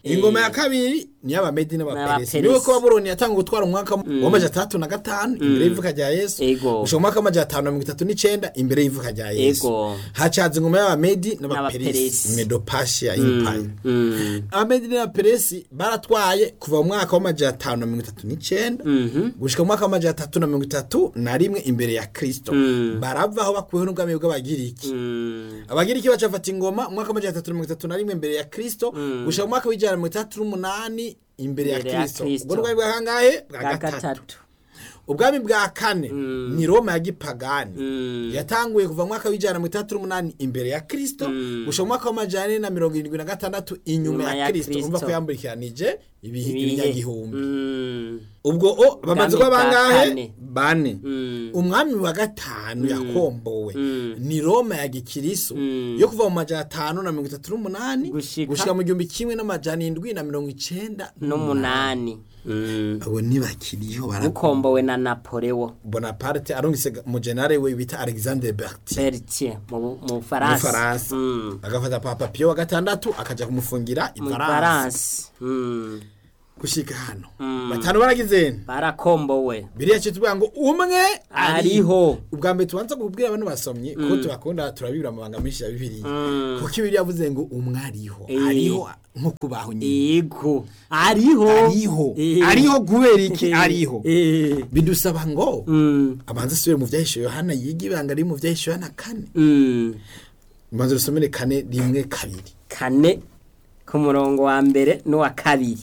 ingoma ya kabiri ni y'abamedi n'abaperesi N'abaperesi. niwe ko babuloni yatanga gutwara umwaka w'amajana atandatu na gatanu imbere y'ivuka rya yesu Ego. gushika mu mwaka w'amajana atanu na mirongo itatu n'icenda imbere y'ivuka rya yesu Ego. hacaza ingoma y'abamedi N'abaperesi. n'abaperesi medopashiya empire Mm. abamedi n'abaperesi baratwaye kuva mu mwaka w'amajana atanu na mirongo itatu n'icenda gushika mu mwaka w'amajana atatu na mirongo itatu na rimwe imbere ya kristo baravaho bakuweho n'ubwami bw'abagiriki Mm. abagiriki baca bafata ingoma mu mwaka w'amajana atatu na mirongo itatu na rimwe imbere ya kristo gushika mu mwaka w'ijana na mirongo itandatu n'umunani imbere ya Imbere ya kristo Kristo. ubwo ni ubwami bwa kangahe bwa bwa gatatu gatatu ubwami bwa kane ni roma ya gipagani Mm. yatanguye kuva mu mwaka w'ijana na mirongo itandatu n'umunani imbere ya kristo gushika mu mwaka w'amajana ane na mirongo irindwi na gatandatu inyuma Inyuma ya ya kristo Kristo. umva ko yamburikiranije ibihe- Ibihe. ibinyagihumbi Mm. ubwo o bamaze kuba Ubwami bwa bangahe kane. bane Mm. umwami wa gatanu yakombowe ni roma ya gikirisu yo kuva mu majana atanu na mirongo itatu n'umunani Gushika- gushika mu gihumbi kimwe n'amajana indwi na mirongo icenda n'umunani Mm. abo ntibakiriho bara ukombowe na napoleo bonaparte arungise umujenare we bita alexandre bertier bertier mu mu mu faransa faransa Mm. agafata papa piyo wa gatandatu akaja kumufungira mu ifaransa faransa Mm. gushika hano batanu baragizeni barakombowe biriya cyo tuvuga ngo umwe Ariho. ubwa mbere tubanza kubwira abantu basomye ko tubakunda turabibura amabanga menshi ya bibiliya kuko ibiriya yavuze ngo umwe ariho Eh. ariho nko kubaho nyine yego ariho ariho Eh. ariho kubera iki Eh. ariho Eh. bidusaba ngo Mm. abanza asubire mu byahishe yohana yiga ibanga riri mu byahishe yohana kane Mm. ubanza rusomere kane rimwe kabiri kane ku murongo wa mbere n'uwa kabiri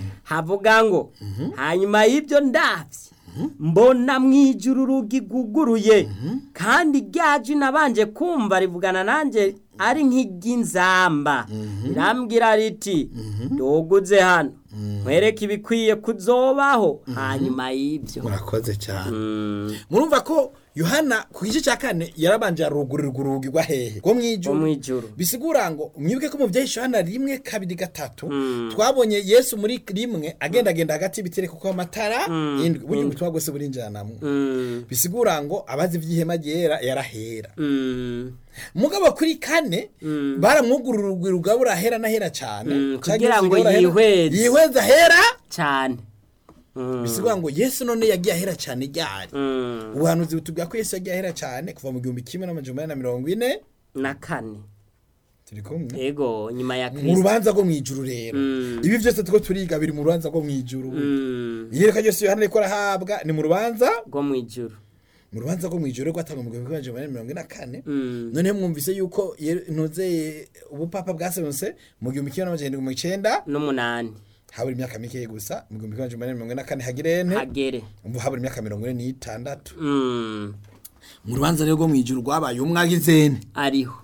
havuga ngo hanyuma y'ibyo ndabye mbona mu ijuru urugi rwuguruye kandi ryaje nabanje kumva rivugana nanjye ari nk'iry'inzamba rirambwira riti nduguze hano nkwereke ibikwiye kuzobaho hanyuma y'ibyo murakoze cyane Mm, murumva ko yohana ku gice cya kane yarabanje arugurirwa urugi rwa hehe rwo mu rwo ijuru mu ijuru bisigura ngo mwibuke ko mu byahishe yohana rimwe kabiri gatatu twabonye yesu muri rimwe agendagenda hagati y'ibitereko ko amatara indwi burya ubutumwa bwose burinjiranamwo Mm, bisigura ngo abazi iby'ihema ryera yarahera mm, mugabo kuri kane baramwugurura urugwi rugabura ahera n'ahera cyane Mm, Canke kugira ngo rugabura ahera- yihweze. yihweze ahera cyane Mm, bisigura ngo yesu none yagiye ahera cyane ryari mm, ubuhanuzi butubwira ko yesu yagiye ahera cyane kuva mu gihumbi kimwe n'amajana umunani na mirongo ine na kane turi kumwe ego nyuma ya mu kirisito rubanza rwo mu ijuru rero Mm. ibi byose two turiga biri mu rubanza rwo mu ijuru Mm, iyereka ryose yohana ariko arahabwa ni mu rubanza rwo mu ijuru mu rubanza rwo mu ijuru rwatangwa mu gihumbi kimwe n'amajana umunani na mirongo ine na kane Mm, noneho mwumvise yuko ye- ntuze ubupapa bwaserutse mu gihumbi kimwe n'amajana irindwi mirongo icenda n'umunani habura imyaka mikeya gusa mu gihumbi kimwe n'amajana umunani na mirongo ine na kane hagirente hagere umva habura imyaka mirongo ine n'itandatu Mm, mu rubanza rero rwo mu ijuru rwabaye umwagizene ariho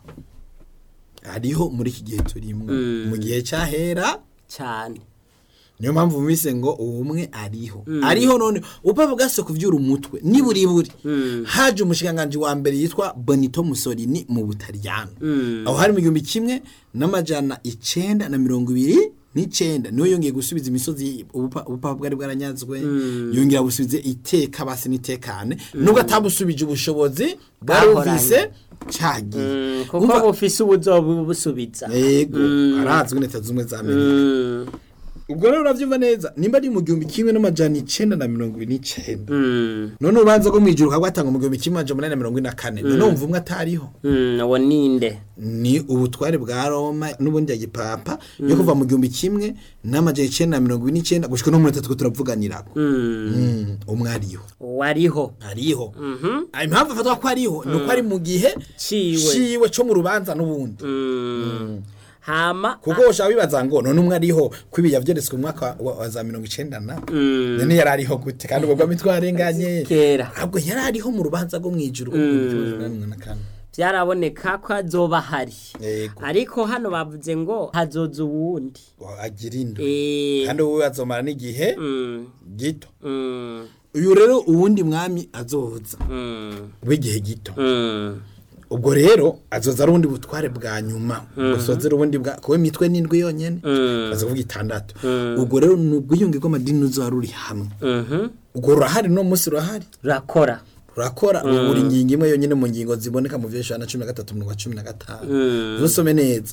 hariho muri iki gihe turimo mu gihe cyahera cyane niyo mpamvu mwise ngo ubumwe ariho ariho none upapa bwase kuvyura umutwe niburi buri haje umushikiranganji wa mbere yitwa Benito Mussolini mu Butaliyano aho hari mu gihumbi kimwe n'amajana icenda na mirongo ibiri n'icenda niwe yongeye gusubiza imisozi ubupa- ubupapa bwari bwaranyazwe yongera busubize iteka basi n'itekane nubwo atabusubije ubushobozi bwarumvise cagiye Mm, kuko Umva- bufise ubuzobu busubiza yego arazwi leta zumwe za Amerika Mm, ubwo rero uravyumva neza nimba ari mu gihumbi kimwe n'amajana icenda na mirongo ibiri n'icenda mm, none urubanza rwo mw'ijuru kagwatanga mu gihumbi kimwe amajana umunani na mirongo ine na kane none wumva umwe atariho mm, uwo ninde ni ubutware bwa roma n'ubundi ya gipapa yo kuva mu gihumbi kimwe n'amajana icenda na mirongo ibiri n'icenda gushika no muri tatu turavuganirako Mm, Mm, umwe ariho wariho ariho Ah, impamvu afatwa ko ariho ni uko ari mu gihe ciwe ciwe co mu rubanza n'ubundi Mm, hama kuko ushaka bibaza ngo none umwe ariho ko ibi yavyeretswe mu mwaka wa, wa za mirongo icenda na Mm, none yari ariho gute kandi ubwo bwami twarenganye kera ahubwo yari ariho mu rubanza rwo mw'ijuru mm. byaraboneka ko azoba hari yego ariko hano bavuze ngo hazoza uwundi agira indwi Eh, kandi wowe azomara n'igihe mm, gito mm, uyu rero uwundi mwami azoza mm, w'igihe gito mm, ubwo rero azoza ari ubundi butware bwa nyuma gusozera ubundi bwa kuba imitwe n'indwi yonyene mm, baza kuvuga itandatu ubwo rero ni ubwiyunge bw'amadini uzoba ruri hamwe mhm. ubwo rurahari no munsi rurahari rurakora rurakora buri ngingo imwe yonyine mu ngingo ziboneka mu vyeshana na cumi na gatatu mu cumi na gatanu ntusome neza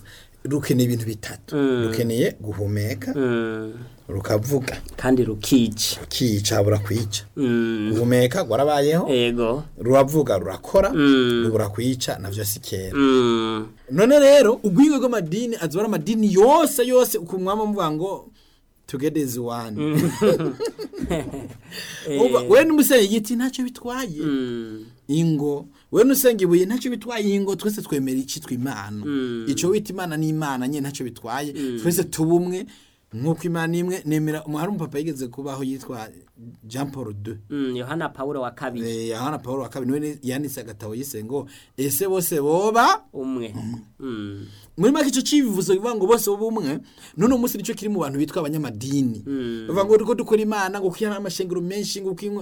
rukeneye ibintu bitatu rukeneye guhumeka Mm. rukavuga kandi rukica rukica habura kwica Mm. guhumeka gwarabayeho ego ruravuga rurakora Mm. rubura kwica navyo si kera Mm. none rero ugwingo rw'amadini azobara amadini yose yose ukumwama muvuga ngo together is one Umva, we n'umusenyi igiti ntacyo bitwaye Mm. ingo we nusenga ibuye ntacyo bitwaye ingo twese twemera icitwa imana ico wita imana n'imana nyene ntacyo bitwaye twese tubumwe nk'uko imana imwe nemera umuhari umupapa yigeze kubaho yitwa jean paul II Mm. yohana pawulo wa kabiri Eh, yohana paul wa kabiri niwe yanditse agatabo yise ngo ese bose boba umwe Mm. muri make icyo civuzo bivuga ngo bose bumwe none umunsi nicyo kiri mu bantu bitwa abanyamadini bavuga ngo uriko dukora imana ngo kwihana amashengero menshi ngo kwinywa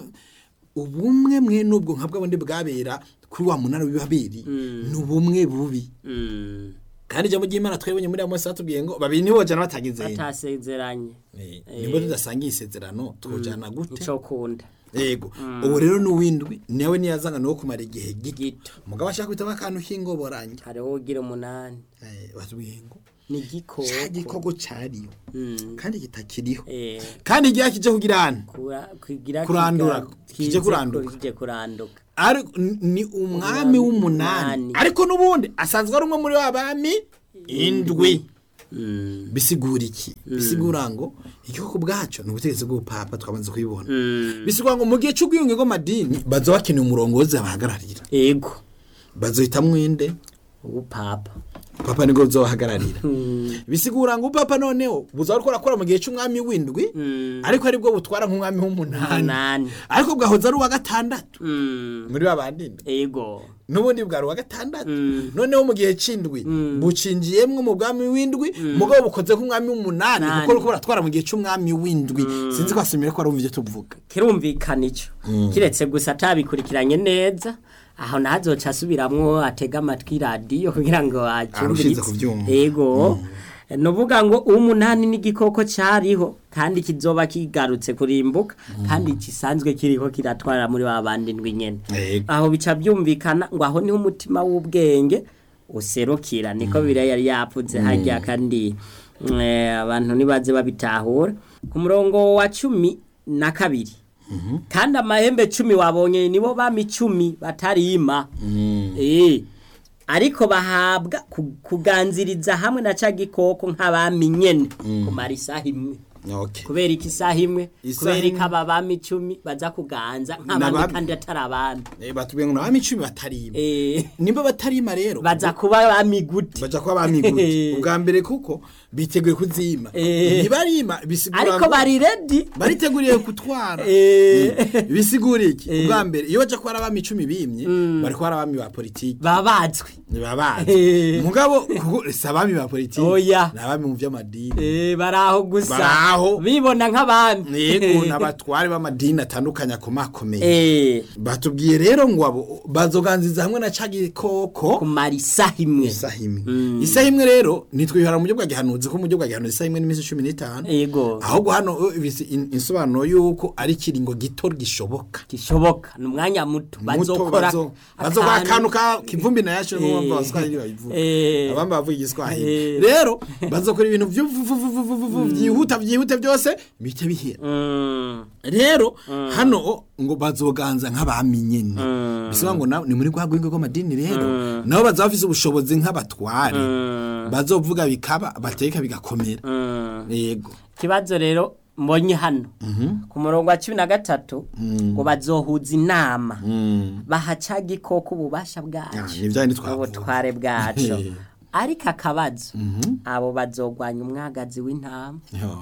ubumwe mwe n'ubwo nka bw'abundi bwabera kuri wa munara w'ibabiri ni ubumwe bubi Mm. kandi ijambo ry'imana twebonye muri amos batubwiye ngo babiri nibo bajana batagize batasezeranye Eh, nibwo tudasangiye isezerano twojana gute ico kunda yego ubu rero n'uwindwi nawe niyazanga niwo kumara igihe gito gito umugabo ashaka kwitamo akantu k'ingoborange hariho ugira umunani Eh, batubwiye ngo ni cya igikoko gikoko cariyo Mm. kandi kitakiriho Eh, kandi igihe kije kugira hano kura- kugira Kurandura, kiga- kije kize kuranduka. kije kuranduka ari ni umwami w'umunani Umunani. ariko n'ubundi asanzwe ari umwe muri wa bami indwi Mm. bisigura iki bisigura ngo igihugu bwacu ni ubutegetsi bw'ubupapa twamaze kubibona Mm. bisigura ngo mu gihe cy'ubwiyunge bw'amadini baza bakeneye umurongozi abahagararira ego bazohita mwinde ubupapa papa nibwo buzobahagararira bisigura ngo upapa noneho buzaba ariko arakora mu gihe cy'umwami w'indwi Mm. ariko aribwo butwara nk'umwami w'umunani umunani ariko bwahoze ari uwa gatandatu Mm. muri ba bandi indwi ego n'ubundi bwari uwa gatandatu Mm. noneho mu gihe c'indwi bucinjiyemwo mu bwami w'indwi mugabo bukoze nk'umwami w'umunani Nani. kuko uriko buratwara mu gihe c'umwami w'indwi sinzi ko asomere ko arumva ivyo tuvuga kirumvikana ico kiretse gusa atabikurikiranye neza aho nazoca asubiramwo atega amatwi radiyo kugira ngo Arushize acyumvirize kuvyumva. ego nuvuga ngo umunani n'igikoko cariho kandi kizoba kigarutse kurimbuka kandi gisanzwe kiriko kiratwara muri wa bandi ndwi nyene Ego. aho bica byumvikana ngo aho niho umutima w'ubwenge userukira niko biriya yari yapfuze hajya kandi eh, abantu nibaze babitahura ku murongo wa cumi na kabiri kandi amahembe cumi wabonye nibo bami cumi batarima Eh, ariko bahabwa ku- kuganziriza hamwe na ca gikoko nk'abami nyene kumara isaha imwe okay. kubera iki isaha imwe Isaha kubera iki imwe. aba bami icumi baza kuganza nk'abandi N'abami. kandi atari abami Eh, batubwiye ngo n'abami icumi batarima Eh, nimba batarima rero baza kuba abami gute baja kuba bami gute ubwa mbere kuko biteguye kuzima Eh. ntibarima bisigura ariko ngo bari redi bariteguriye gutwara Eh. Mm. bisigura iki ubwa mbere iyo baja kuba ari abami icumi bimye bari kuba ari abami ba politiki babazwe ntibabazi Eh. mugabo kuko si abami ba politiki Oya. ni abami mu vy'amadini Eh, bari aho gusa Baraho. bibona nk'abami yego n'abatware b'amadini atandukanye akomakomeye Eh, batubwiye rero ngo abo bazoganziza hamwe na ca gikoko kumara isaha imwe isaha imwe isaha imwe rero nitwihara mu buryo bwa gihanuzi ko mu buryo bwa gihanuzi isaha imwe n'iminsi cumi n'itanu yego ahubwo hano uh, bisi- in- insobanuro y'uko ari ikiringo gito gishoboka gishoboka ni umwanya muto muto bazokora bazo- bazokora akantu ka kivumbi na yacu n'umwumva abaswahili babivuga Eh. abamba bavuga igiswahili Eh. rero bazokora ibintu vy'uvuvuvuvuvuvu vyihuta vyihuta byose bihita bihera Mm, rero hano o, ngo bazoganza nk'abami nyene bisaba ngo na- ni muri rwa rwego rw'amadini rero nabo bazaba bafise ubushobozi nk'abatware bazovuga bikaba bateka bigakomera mm. yego ikibazo rero mbonye hano ku murongo wa cumi na gatatu ngo bazohuza inama bahaca gikoko ububasha Ah, bwacu ni vya bindi twavuga. ubutware bwacu ariko akabazo abo bazogwanya umwagazi w'intama Yo,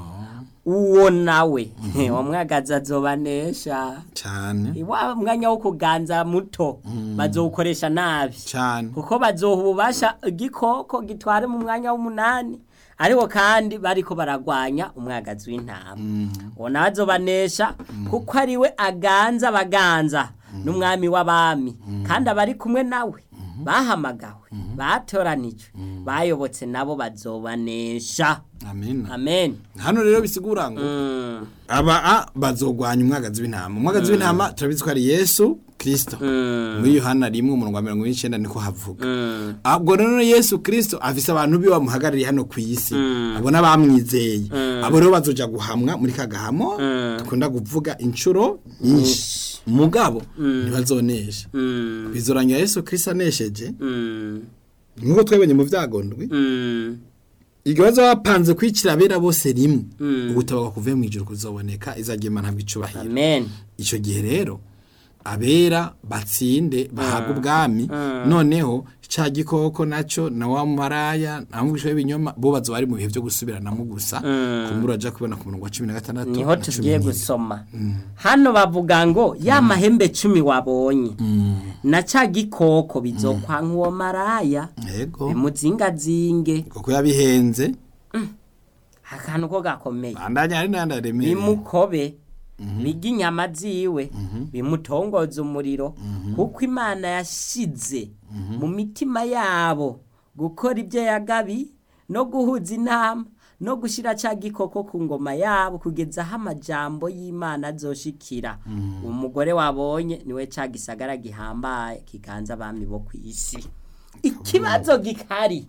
uwo nawe uwo mwagazi azobanesha cane wa mwanya wo kuganza muto bazowukoresha nabi cane kuko bazoha ububasha igikoko gitware mu mwanya w'umunani ariko kandi bariko baragwanya umwagazi w'intama uwo nawe azobanesha kuko ariwe aganza abaganza n'umwami w'abami kandi abari kumwe nawe bahamagawe batoranijwe bayobotse nabo bazobanesha amen amen hano rero bisigura ngo Mm. aba a bazogwanya umwagazi w'intama umwagazi w'intama turabizi ko ari yesu kirisito Mm. muri yohana rimwe umurongo wa mirongo ine n'icyenda niko havuga Mm. ubwo rero yesu kirisito afise abantu biwe bamuhagarariye hano ku isi abo n'abamwizeye abo rero bazoja guhamwa muri ka gahamo dukunda kuvuga inshuro nyinshi mugabo ntibazonesha Mm. bizorangira yesu kirisito anesheje Mm. nk'uko twebonye mu byagondwi Mm. igihe bazaba bapanze kwicira abera bose rimwe Mm. ubutabaga kuvuye mu ijuru kuzoboneka izagira imana ntabwo icubahiro amen icyo gihe rero abera batsinde bahabwa ubwami noneho cya gikoko nacyo na wa maraya na mwisho w'ibinyoma bo bazoba bari mu bihe byo gusubiranamo gusa kumbura aja kubona ku murongo wa cumi na gatandatu niho na cumi tugiye n'ine. gusoma hano bavuga ngo ya mahembe cumi wabonye na ca gikoko bizokwanka uwo maraya yego bimuzingazinge kuko yabihenze akantu ko gakomeye bandanya hari n'ayandi aremereye bimukobe biga inyama ziwe bimutongoza umuriro kuko imana yashize mu mitima yabo gukora ibyo yagabi no guhuza inama no gushyira cya gikoko ku ngoma yabo kugeza aho amajambo y'imana azoshikira umugore wabonye niwe cya gisagara gihambaye kiganza abami bo ku isi ikibazo gikari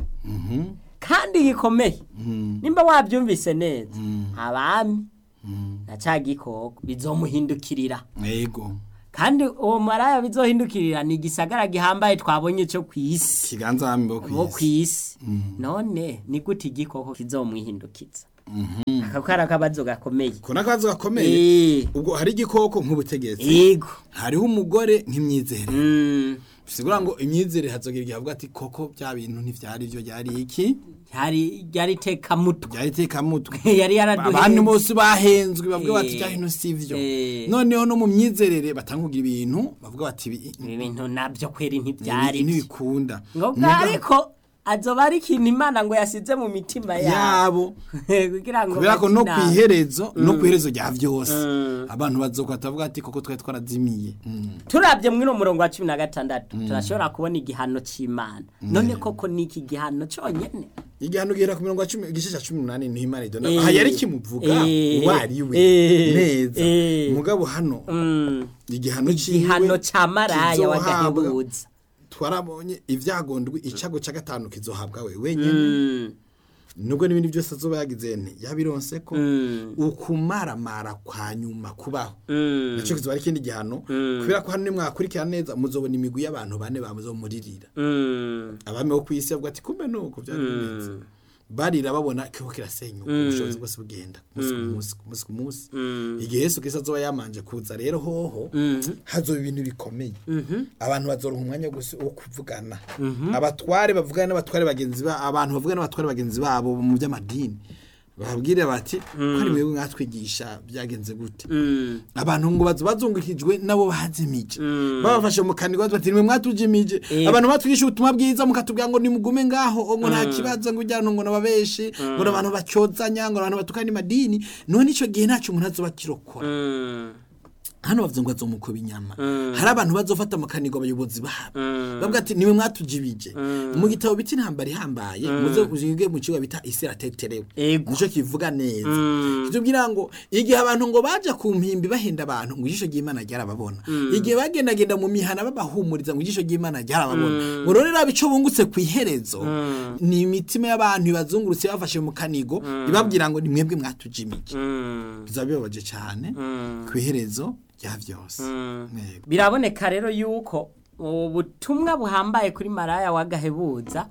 kandi gikomeye nimba wabyumvise neza abami na cya gikoko bizomuhindukirira yego kandi uwo maraya bizohindukirira ni igisagara gihambaye twabonye cyo ku isi kiganza abami bo bo ku ku isi isi none ni gute igikoko kizomwihindukiza aka kari akabazo gakomeye ko n'akazi gakomeye Eh, ubwo hari igikoko nk'ubutegetsi yego hariho umugore nk'imyizere Mm, bisigura ngo imyizere hazogira igihe avuga ati koko bya bintu ntivyari byo byari iki yari yari tekamutwe byari tekamutwe yari abantu yaraduhenze bose bahenzwe bavuga bati Eh. bya bintu sivyo Eh. noneho no mu myizerere batanga kugira ibintu bavuga bati ibi ibi bintu nabyo kweri ibi ntibyari byo. ntibikunda ngo Muga- ariko azoba ari ikintu imana ngo yasize mu mitima yabo yabo kugira ngo kubera ko no bakinane. kwiherezo no kwiherezo rya vyose abantu bazokwata bavuga ati koko twari twarazimiye Mm. turabye muri uno murongo wa cumi na gatandatu turashobora kubona igihano cy'imana none koko ni iki gihano cyonyine igihano gihera ku mirongo ya cumi igice cya cumi n'umunani niho imana idona Eh. aha yari kimuvuga Eh. uwo ari we Eh. neza Eh. mugabo hano Mm, igihano ciwe igihano cya maraya kizohabwa- w'agahebuza twarabonye ivyagondwi icago ca gatanu kizohabwa we wenyene Mm, nubwo n'ibindi byose azoba yagize nti yabironse ko mm, ukumaramara kwa nyuma kubaho mm, naco kizoba ari ikindi gihano kubera ko hano nimwakurikira neza muzobona imigwi y'abantu bane bamuzomuririra mm, abami bo kw'isi bavuga ati kumbe nuko vyari bimeze barira babona kiko kirasenyuka ubushobozi bwose bugenda ku munsi ku munsi ku munsi ku munsi igihe yesu kristo azoba yamanje kuza rero hoho hazoba ibintu bikomeye abantu bazoronka umwanya wo gusi- wo kuvugana abatware bavugana n'abatware bagenzi ba abantu bavugana n'abatware bagenzi babo mu by'amadini bababwire bati ko ari mwebwe mwatwigisha byagenze gute mm, abantu ngo bazo bazungukijwe nabo bazimije babafashe mu kanigwa bati nimwe mwatujimije Eh. abantu batwigisha ubutumwa bwiza mukatubwira ngo nimugume ngaho ngo nta kibazo ngo ujyana ngo nababeshi ngo abantu bacyozanya ngo abantu batukana imadini none ico gihe ntaco umuntu azoba kirokora mm, hano bavuze ngo azomukuba inyama hari abantu bazofata mu kanigo abayobozi babo bavuga ati niwe mwatujibije mu gitabo biti intambara ihambaye muze uzige mu kigo bita isi irateterewe Ego. nico kivuga neza kitubwira ngo igihe abantu ngo baja ku mpimbi bahenda abantu ngo ijisho ry'imana ryarababona igihe bagendagenda mu mihana babahumuriza ngo ijisho ry'imana ryarababona ngo rero raba ico bungutse ku iherezo ni imitima y'abantu ibazungurutse bafashe mu kanigo ibabwira ngo ni mwebwe mwatujimije mm, bizaba bibabaje cyane ku iherezo rya byose Yego. biraboneka rero yuko ubutumwa buhambaye kuri maraya w'agahebuza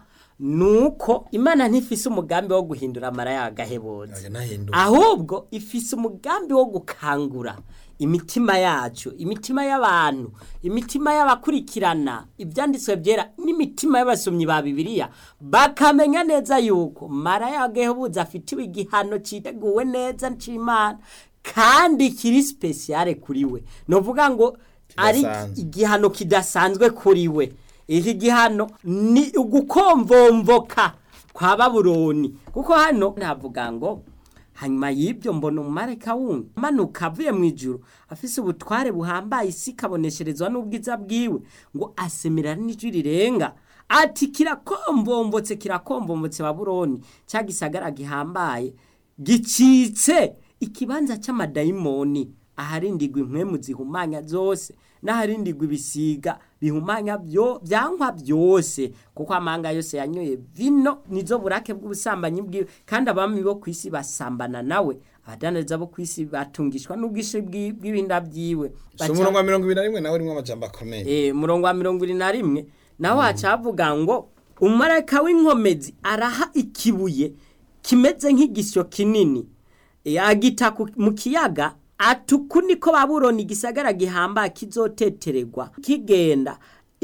nuko imana ntifise umugambi wo guhindura maraya w'agahebuza Oya, nahinduka. ahubwo ifise umugambi wo gukangura imitima yacu imitima y'abantu imitima y'abakurikirana ibyanditswe byera n'imitima y'abasomyi ba bibiliya bakamenya neza yuko maraya w'agahebuza afitiwe igihano cyiteguwe neza c'imana kandi kiri spesiyare kuri we ni ukuvuga ngo ari Kidasanzwe. igihano kidasanzwe kuri we iki gihano ni ugukomvomvoka kwa babuloni kuko hano navuga ngo hanyuma y'ibyo mbona umumarayika wundi amanuka avuye mu ijuru afise ubutware buhambaye isi ikabonesherezwa n'ubwiza bwiwe ngo asemerera n'ijwi rirenga ati kirakombombotse kirakombombotse babuloni cya gisagara gihambaye gicitse ikibanza cy'amadayimoni aharindigwa impwemu zihumanya zose n'aharindigwa ibisiga bihumanya byo byankwa byose kuko amanga yose yanyoye vino nizo burake bw'ubusambanyi bwiwe kandi abami bo ku isi basambana nawe abadandaza bo ku isi batungishwa n'ubwinshi bw'i- bw'ibinda byiwe si umurongo wa mirongo ibiri na rimwe nawe urimo amajambo akomeye Eh, murongo wa mirongo irindwi na rimwe naho hacavuga ngo umumarayika w'inkomezi araha ikibuye kimeze nk'igisyo kinini Eh, agita ku- mu kiyaga atuku niko babuloni igisagara gihambaye kizotetererwa kigenda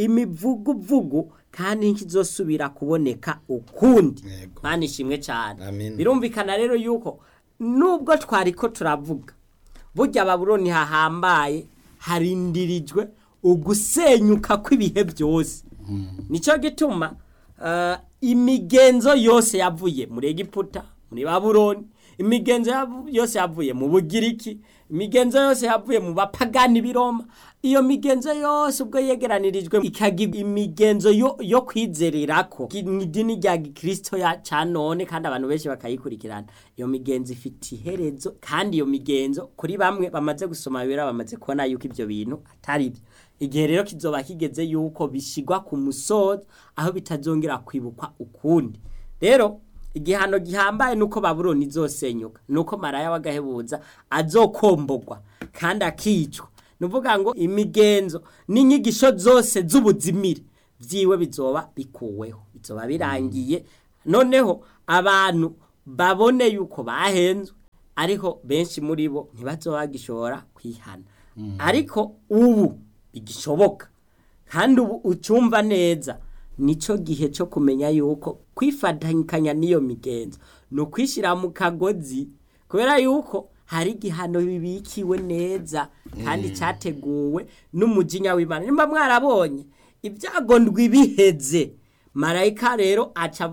imivuguvugu kandi nkizosubira kuboneka ukundi Yego. mana ishimwe cyane Amen. birumvikana rero yuko nubwo twariko turavuga burya babuloni hahambaye harindirijwe ugusenyuka kw'ibihe byose nicyo gituma eh, imigenzo yose yavuye muri egiputa muri babuloni imigenzo yavu- yose yavuye mu bugiriki imigenzo yose yavuye mu bapagani b'iroma iyo migenzo yose ubwo yegeranirijwe ikagira imigenzo yo, yo kwizererako Ki- mu idini rya gikristo ya ca none kandi abantu benshi bakayikurikirana iyo migenzo ifite iherezo kandi iyo migenzo kuri bamwe bamaze gusoma bibera bamaze kubona yuko ibyo bintu atari byo igihe rero kizoba kigeze yuko bishigwa ku musozo aho bitazongera kwibukwa ukundi rero igihano gihambaye nuko babuloni izosenyuka nuko maraya w'agahebuza azokombogwa kandi akicwa nuvuga ngo imigenzo n'inyigisho zose z'ubuzimire byiwe bizoba bikuweho bizoba birangiye noneho abantu babone yuko bahenzwe ariko benshi muri bo ntibazoba bagishobora kwihana ariko ubu bigishoboka kandi ubu ucumva neza nico gihe cyo kumenya yuko kwifatanya n'iyo migenzo ni ukwishyira mu kagozi kubera yuko hari igihano bibikiwe neza kandi cyateguwe n'umujinya w'imana nimba mwarabonye ibyago ndwi biheze marayika rero aca